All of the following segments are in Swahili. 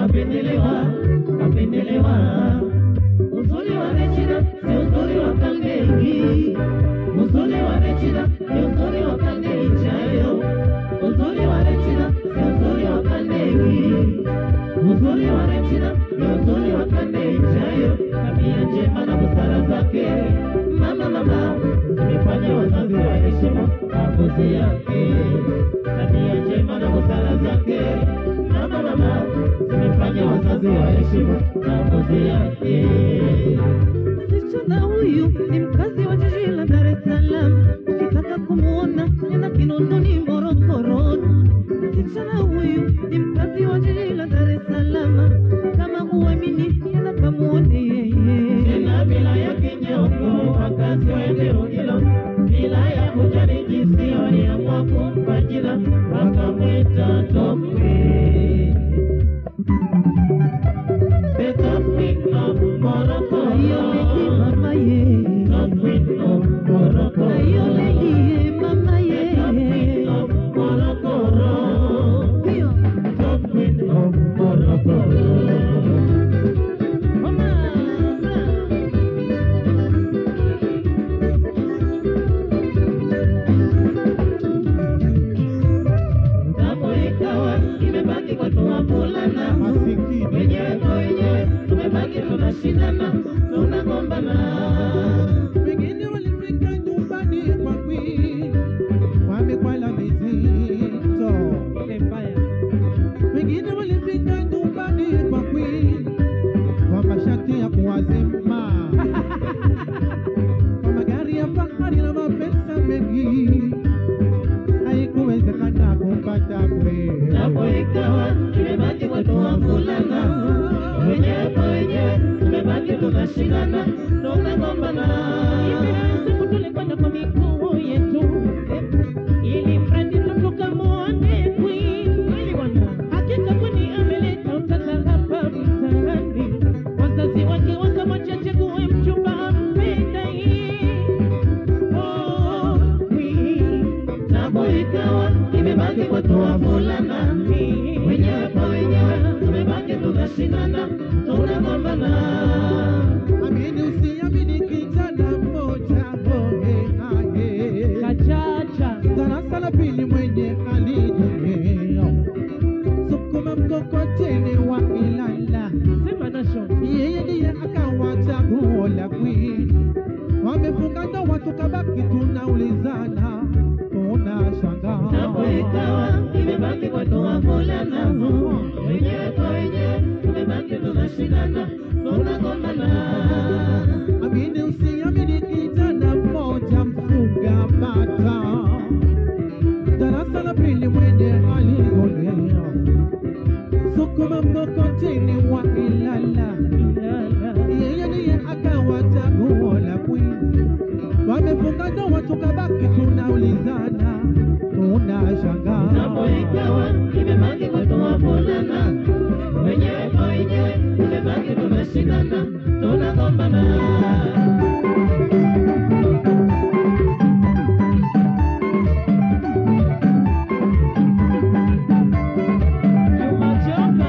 kapendelewa, kapendelewa. Uzuri wa Rechina si uzuri wa Kangei, uzuri wa Rechina ni uzuri wa Kangei chayo, uzuri wa Rechina si uzuri wa Kangei, uzuri wa Rechina ni uzuri wa Kangei chayo, tabia njema na busara zake mama mama zimefanya wazazi waheshimu maamuzi yake, tabia njema na busara zake mama mama zimefanya wazazi waheshimu maamuzi yake. Msichana huyu ni mkazi wa jiji la Dar es Salaam, ukitaka kumuona nenda Kinondoni, Morogoro. Msichana huyu ni mkazi wa jiji la Dar es Salaam, kama huamini nenda kamuone yeye. tena bila ya kinyongo, wakazi wa eneo hilo bila ya kujali jinsi waliamua kumpa jina wakamwita Top Queen. The Top Queen of Morocco. Ayo lady mama ye, Top Queen of Morocco. ayo lady ye mama The Top Queen ye. of Morocco. Hiyo Top Queen of Morocco. mama Hapo ikawa imebaki kwa tu wavulana wenyewe kwa wenyewe, tumebaki tunashindana, tunagombana. Wengine walifika nyumbani kwa Queen wamekwala mizito, wengine walifika nyumbani kwa Queen kwa mashati ya kuwazima, kwa magari ya fahari na mapesa mengi, haikuwezekana kumpata Queen. Hapo ikawa imebaki kwa tu wavulana wenyewe kwa wenyewe, tumebaki tunashindana, tunagombana. siku tulikwenda kwa miguu yetu ili mradi tu tukamwone Queen. Hakika kwani ameleta utata hapa mtaani, wazazi wake wakamwacha chague mchumba ampendaye. Oh, Queen. Hapo ikawa imebaki kwa tu wavulana wenyewe kwa wenyewe, tumebaki tunashindana, tunagombana. Amini usiamini, kijana mmoja hohe hahe Kachacha darasa la pili mwenye alijongeo sukuma mkokoteni wa Ilala, sema nasho yeye ndiye akawa chaguo la Queen. Wamefunga ndoa tukabaki tunaulizana, tunashangaa Hapo ikawa imebaki kwa tu wavulana wenyewe kwa wenyewe, tumebaki tunashindana, tunagombana. Amini usiamini, kijana mmoja mfuga bata darasa la pili mwenye alijongeo sukuma mkokoteni wa Ilala yeye ndiye akawa chaguo la Queen. Wamefunga ndoa tukabaki tunaulizana, tunashangaa Hapo ikawa imebaki kwa tu wavulana wenyewe kwa wenyewe, tumebaki tunashindana, tunagombana. Umachoka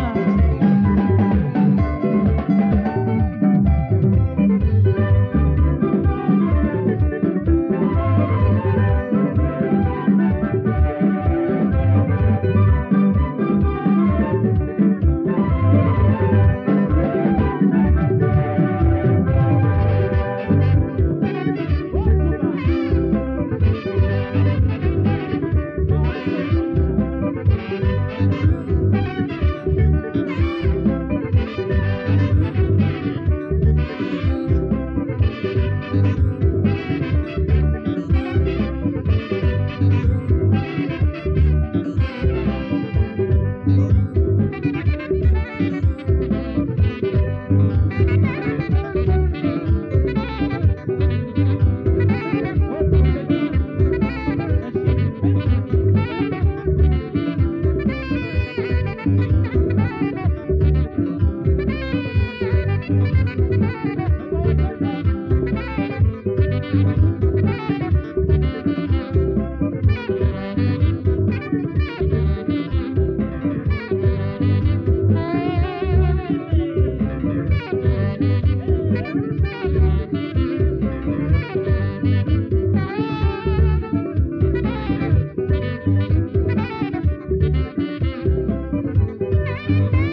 Thank